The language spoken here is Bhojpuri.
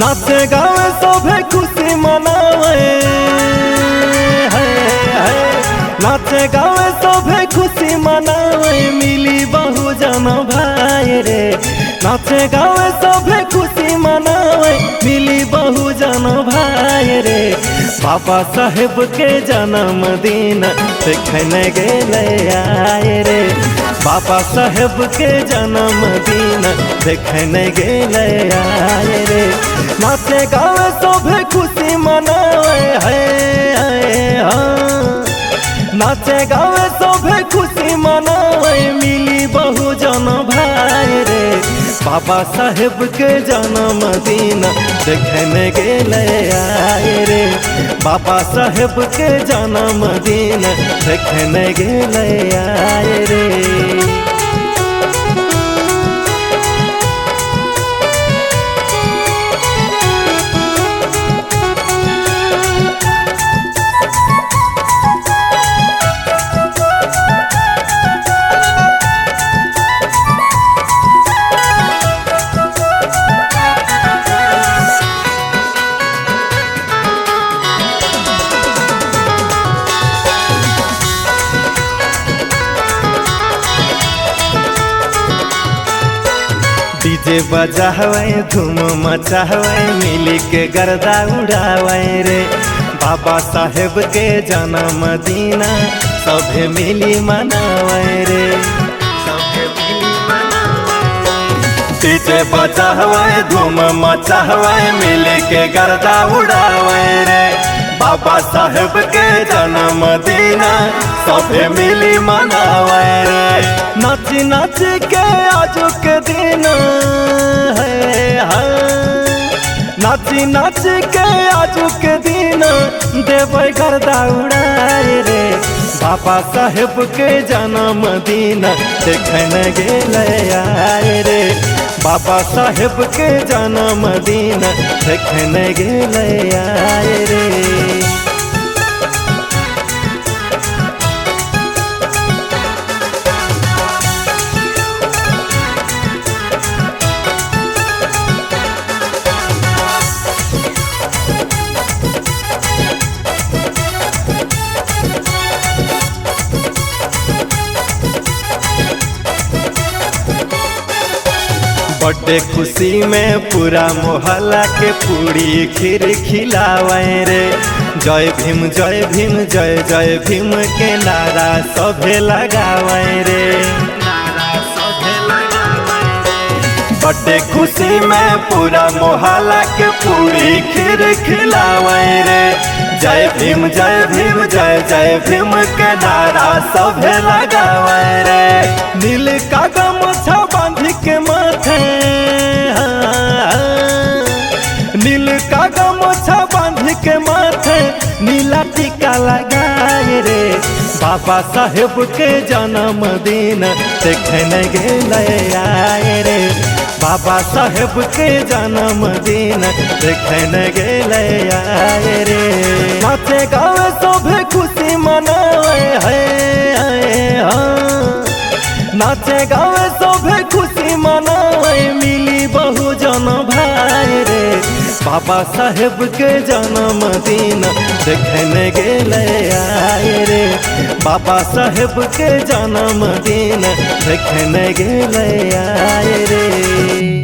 नाचे गावे सभे खुशी मनावे है, है। नाचे गावे सभे खुशी मनावे मिली बहु जन भाई रे नाचे गावे सभे खुशी मनावे मिली बहु जन भाई रे बाबा साहेब के जन्मदिन देखने गेले आए रे बाबा साहेब के जन्मदिन देखने गेले आए रे नाचे गावे सभे खुशी मनावे है, है हाँ। नाचे गावे सभे खुशी मनावे मिली बहु जन भाई रे बाबा साहेब के जन्मदिन देखने गेले आए रे बाबा साहेब के जन्मदिन देखने गेले आए रे डीजे बजावे धूम मचावे मिली के गर्दा उड़ावे रे बाबा साहेब के जन्मदिन सभे मिली मनावे रे सभे मिली मनावे डीजे बजावे धूम मचावे मिली के गर्दा उड़ावे रे बाबा साहेब के जन्मदिन सभे मिली मनावे रे नाच नाच के आजो के दिन है हाँ। नाच नाच के आजो के दिन देवे गर्दा उड़ाए रे बाबा साहेब के जन्मदिन देखने गेले आए रे बाबा साहेब के जन्मदिन देखने गेले आए रे बर्थडे खुशी में पूरा मोहल्ला के पूरी खीर खिलावे रे जय भीम जय भीम जय जय भीम के नारा सभे लगावे रे बर्थडे खुशी में पूरा मोहल्ला के पूरी खीर खिलावे रे जय भीम जय भीम जय जय भीम के नारा सभे लगावे रे नील का गमछा बांध के माथे नील का गमछा बांध के माथे नीला टीका लगाए रे बाबा साहेब के जन्मदिन देखने गेले आए रे बाबा साहेब के जन्मदिन देखने गेले आए रे नाचे गावे सभे खुशी मनावे है, है हाँ। नाचे गावे सभे खुशी मनावे मिली बहु जन भाई रे बाबा साहेब के जन्मदिन देखने गेले आए रे बाबा साहेब के जन्मदिन देखने गेले आए रे